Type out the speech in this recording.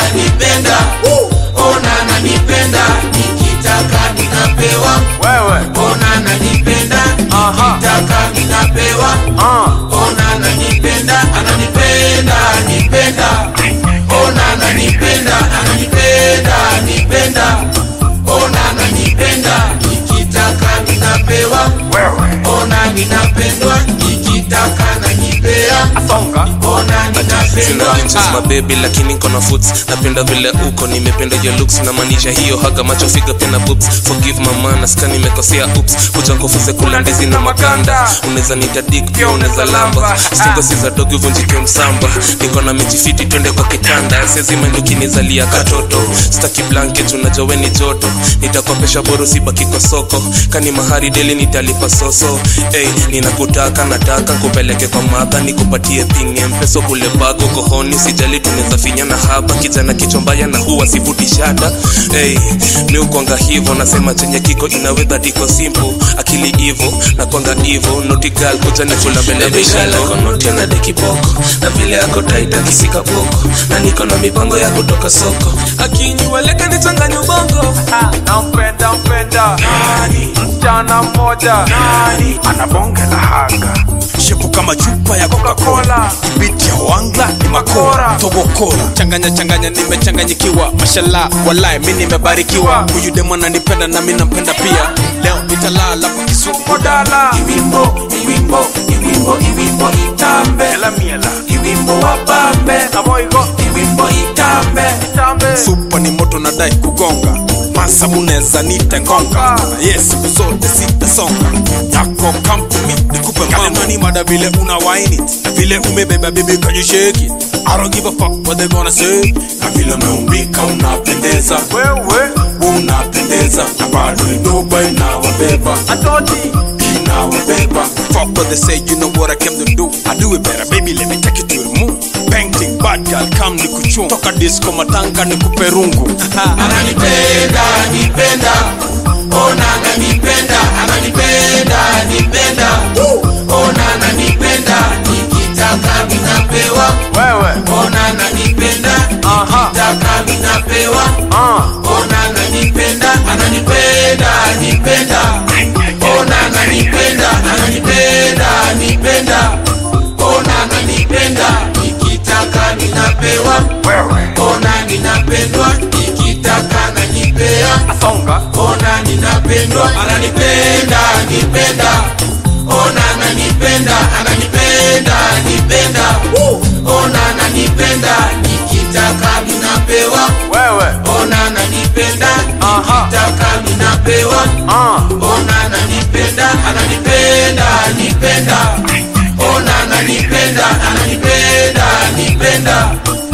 ananipenda ona ananipenda nikitaka ninapewa wewe ona ananipenda Aha. nikitaka ninapewa uh. ona ananipenda ananipenda anipenda ona ananipenda ananipenda anipenda ona ananipenda nikitaka ninapewa wewe ona ninapendwa nikitaka nanipea asonga ona Sina ninapendwa inches mabebi lakini kona foots napenda vile uko nimependa your looks namaanisha hiyo haga macho figa pia na boobs forgive mama nasikia nimekosea oops kuja nkofuze kula ndizi na maganda unaweza nitadik pia unaweza lamba stingo si za dogi vunjike msamba niko na mejifiti twende kwa kitanda sezimendukinizalia katoto staki blanket unajua we ni joto nitakopesha boro sibaki kwa soko kani mahari deli nitalipa soso hey, ninakutaka nataka kupeleke kwa madha nikupatie pinge mpeso kule bago kohoni sijali tunaweza finyana hapa kijana kichwa mbaya na huwa sivuti shada hey, miukwanga hivo nasema chenye kiko inawedha diko simple akili ivo na kwanga ivo notigal kuja nikula mbele ya mishingo na dekipoko na vile ako taita kisika poko na niko na mipango ya kutoka soko akinyueleka nichanganya ubongo nampenda mpenda nani msichana mmoja nani anabonge la haga shepu kama chupa ya Coca-Cola. biti ya wangla ni makora Makora. togokora changanya changanya nimechanganyikiwa mashallah walai mi nimebarikiwa huyu demo ananipenda na mi nampenda pia leo nitalala kwa kisumu modala iwimbo iwimbo iwimbo iwimbo itambe miela miela iwimbo wapambe kaboigo iwimbo itambe tambe supa ni moto nadai kugonga masa muneza nitengonga yes siku zote sitasonga yako kampuni nikupe mamani mada vile una waini na vile umebeba bibi kwenye sheki I don't give a fuck what they gonna say na vile umeumbika unapendeza wewe unapendeza na bado idoba inawabeba atoti inawabeba fuck what they say you know what I came to do I do it better baby let me take you to the moon painting bad girl come nikuchum toka disco matanga nikupe rungu ananipenda anipenda ona ananipenda ananipenda anipenda ona ananipenda nikitaka ninapewa wewe ona ananipenda Aha. nikitaka ninapewa uh. ona ananipenda ananipenda anipenda ona ananipenda ananipenda anipenda ona ananipenda nikitaka ninapewa wewe ona ninapendwa nikitaka nanipea asonga ona ninapendwa ananipenda anipenda ona ananipenda ananipenda anipenda ona ananipenda nikitaka ninapewa wewe ona ananipenda Aha. nikitaka ninapewa uh. ona ananipenda ananipenda anipenda ona ananipenda ananipenda anipenda